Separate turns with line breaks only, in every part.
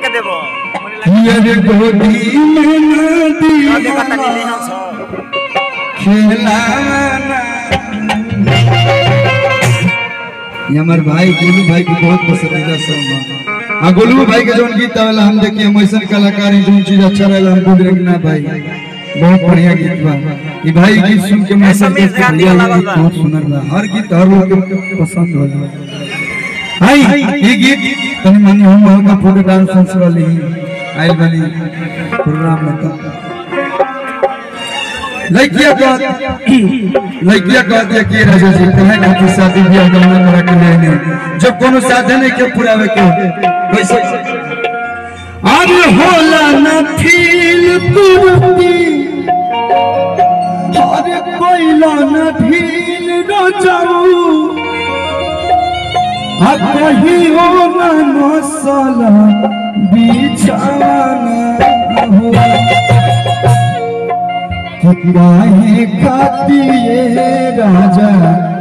के देबो
ये गोदी में नदी
देखा तनी ले हम सब
खेलाना ये हमार भाई गोलू भाई के बहुत पसंदीदा सॉन्ग है हाँ गोलू भाई के जोन गीत आवेला हम देखिए हम ऐसा कलाकार हैं जोन चीज अच्छा रहेला हम बोल रहे ना भाई बहुत बढ़िया गीत बा ये भाई गीत सुन के मैं सब
समीर गांधी
भैया
वाला
ये गीत
बा।
बहुत सुनर बा हर गीत हर लोग के पसंद होला हाय ये गीत तनी मानी हम हल्का फोटो डांस डांस वाली आइल बनी प्रोग्राम में तो लड़किया का लड़किया का दिया कि राजा जी कहे ना कि शादी ब्याह का मन रख लेने जब कोनो साधन है के पुरावे के वैसे अब होला न फील कुर्ती अरे कोइला न फील रचाऊ आ कहीं हो न नसला बिछाना हो कि काहे खातिए राजा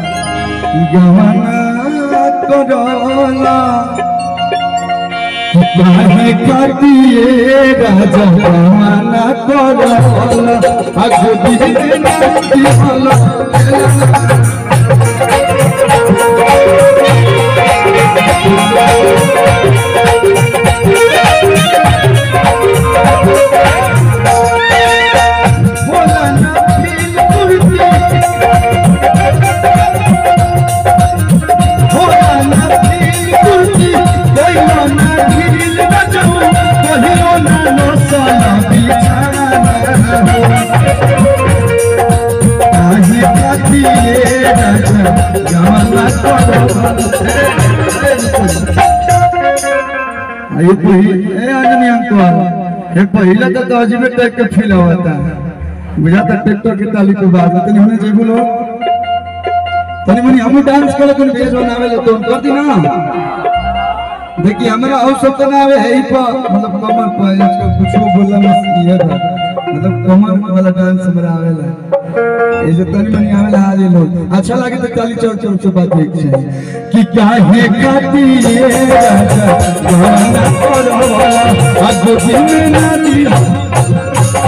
गवना करला कि काहे खातिए राजा गवना करला अगो दिन नाती हला बोला ना फील कुर्ती होला ना फील कुर्ती कोइलो ना ढील बजाऊ कहिलो ना नसला बिछाना हो काहे खातिए राजा जवाना ये कोई ए आदमी अंकल ये पहला तो तो अजीब टाइप का फील होता है बुझा था ट्रैक्टर के ताली के बाद तनी होने चाहिए बोलो तनी मनी हम डांस करे कोन भेज बनावे ले तो कर दी ना देखिए हमरा और सब तो ना आवे है ही पर मतलब कमर पर इसको कुछ बोलना मत ये था मतलब कमर वाला डांस हमरा आवेला ऐसे तनी मनी आवेला आज ये लोग अच्छा लगे तो ताली चौक चौक से बात एक से कि काहे खाती ये राजा गाना करो वाला आज दिन ना दिया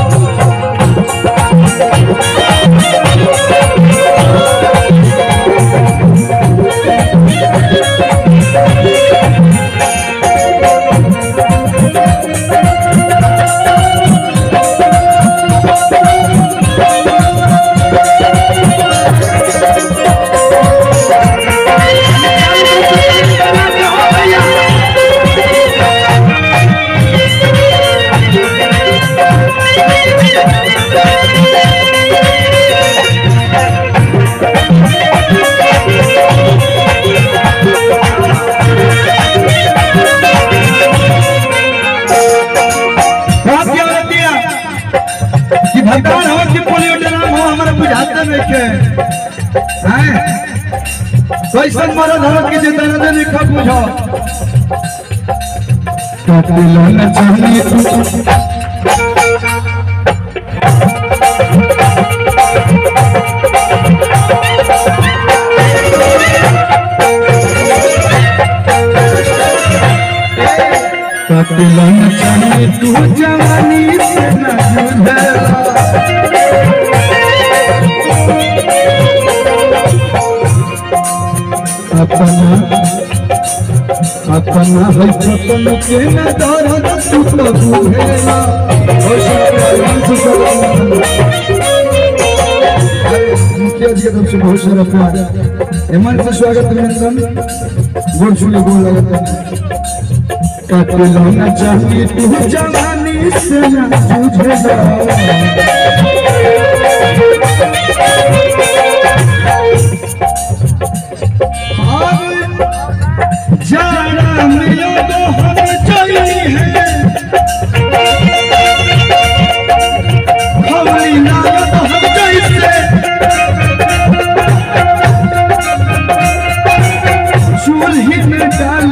बात क्या होती है कि भगवान हो कि पोलियो ड्राम हो हमारा बुझाते नहीं के हैं कैसन मरद हो कि जे दर्द नहीं खा बुझो काटिलो न चाहिए तू काटिलो न चाहिए तू जवानी से न जुझेला अपना अपना है छपन के न दर्द तू तो बुझेला ओ शुक्रान से सलाम मुखिया जी की तरफ से बहुत सारा प्यार हेमंत से स्वागत अभिनंदन गोड़ छूले गोड़ लगता काटिलो न चाहिए तू जवानी से न जुझेला जाना मिलो तो हम चाहिए है हवली नाया तो हम जैसे चूल्ही में डाल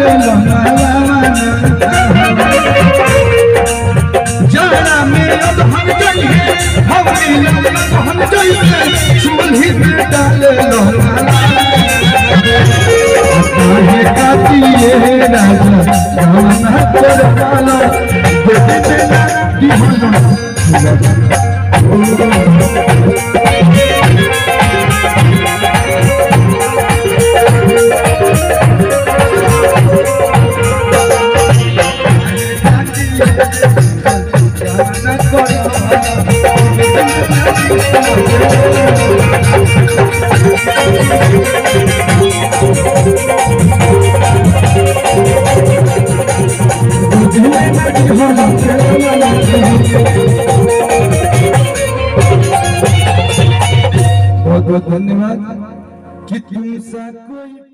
जाना मिलो तो हम चाहिए हवली नाया तो हम जैसे चूल्ही में डाल काहे कातिए राजा गाना कर वाला देखते ना दीवाना गाना कर बहुत बहुत धन्यवाद कि तुम सा कोई